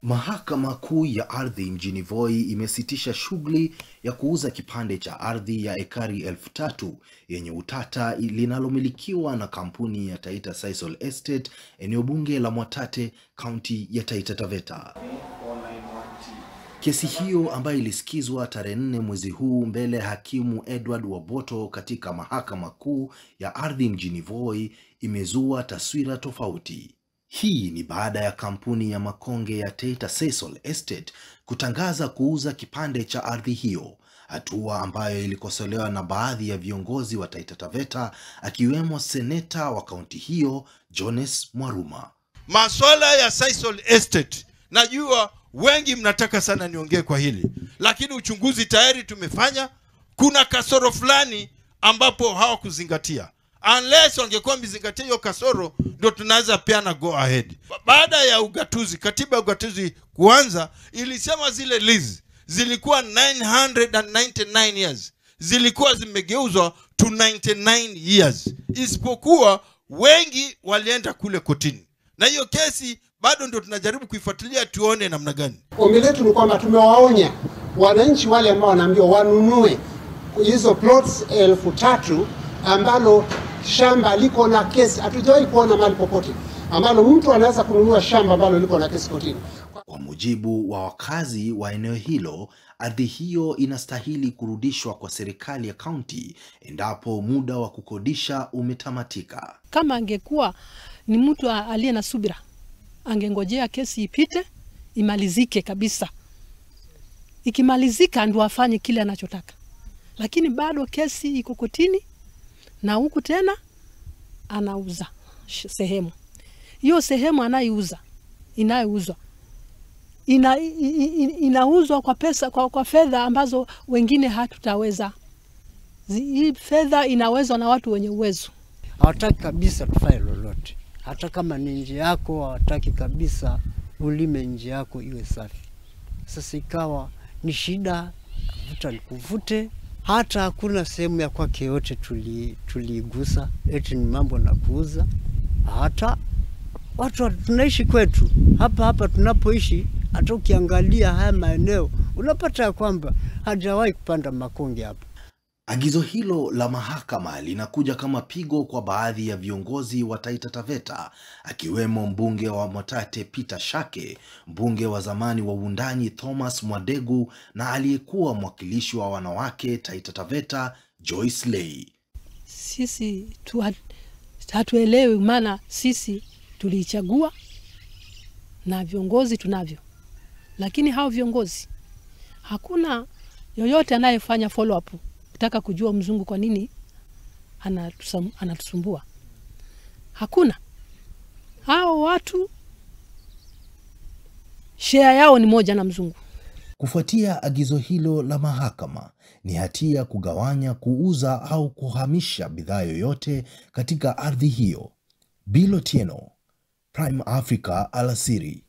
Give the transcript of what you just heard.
Mahakama Kuu ya Ardhi mjini Voi imesitisha shughuli ya kuuza kipande cha ardhi ya ekari elfu tatu yenye utata linalomilikiwa na kampuni ya Taita Sisal Estate eneo bunge la Mwatate kaunti ya Taita Taveta. Kesi hiyo ambayo ilisikizwa tarehe nne mwezi huu mbele ya hakimu Edward Waboto katika Mahakama Kuu ya Ardhi mjini Voi imezua taswira tofauti. Hii ni baada ya kampuni ya makonge ya Taita Sisal Estate kutangaza kuuza kipande cha ardhi hiyo, hatua ambayo ilikosolewa na baadhi ya viongozi wa Taita Taveta akiwemo seneta wa kaunti hiyo Jones Mwaruma. Maswala ya Sisal Estate, najua wengi mnataka sana niongee kwa hili, lakini uchunguzi tayari tumefanya. Kuna kasoro fulani ambapo hawakuzingatia unless wangekuwa wamezingatia hiyo kasoro, ndio tunaweza peana go ahead. Baada ya ugatuzi, katiba ya ugatuzi kuanza, ilisema zile lease zilikuwa 999 years zilikuwa zimegeuzwa to 99 years, isipokuwa wengi walienda kule kotini, na hiyo kesi bado ndio tunajaribu kuifuatilia tuone namna gani. Ombi letu ni kwamba tumewaonya wananchi wale ambao wanaambiwa wanunue hizo plots elfu tatu ambalo shamba liko na kesi. Hatujawahi kuona mahali popote ambalo mtu anaweza kununua shamba ambalo liko na kesi kotini. Kwa mujibu wa wakazi wa eneo hilo, ardhi hiyo inastahili kurudishwa kwa serikali ya kaunti endapo muda wa kukodisha umetamatika. Kama angekuwa ni mtu aliye na subira, angengojea kesi ipite imalizike kabisa. Ikimalizika ndio afanye kile anachotaka, lakini bado kesi iko kotini na huku tena anauza sehemu hiyo. Sehemu anayeuza inayouzwa ina, inauzwa kwa pesa kwa, kwa fedha ambazo wengine hatutaweza. Hii fedha inawezwa na watu wenye uwezo. Hawataki kabisa tufanye lolote, hata kama ni nje yako, hawataki kabisa ulime nje yako iwe safi. Sasa ikawa ni shida, vuta nikuvute hata hakuna sehemu ya kwake yote tuliigusa, tuli eti ni mambo na kuuza. Hata watu tunaishi kwetu hapa hapa tunapoishi, hata ukiangalia haya maeneo unapata ya kwamba hajawahi kupanda makonge hapa. Agizo hilo la mahakama linakuja kama pigo kwa baadhi ya viongozi wa Taita Taveta akiwemo mbunge wa Mwatate Peter Shake, mbunge wa zamani wa Wundanyi Thomas Mwadegu na aliyekuwa mwakilishi wa wanawake Taita Taveta Joyce Lei. Sisi tu hatuelewi, maana sisi tuliichagua na viongozi tunavyo, lakini hao viongozi hakuna yoyote anayefanya follow up kutaka kujua mzungu kwa nini anatusumbua. Hakuna. Hao watu share yao ni moja na mzungu. Kufuatia agizo hilo la mahakama, ni hatia kugawanya, kuuza au kuhamisha bidhaa yoyote katika ardhi hiyo. Bilo Tieno, Prime Africa, alasiri.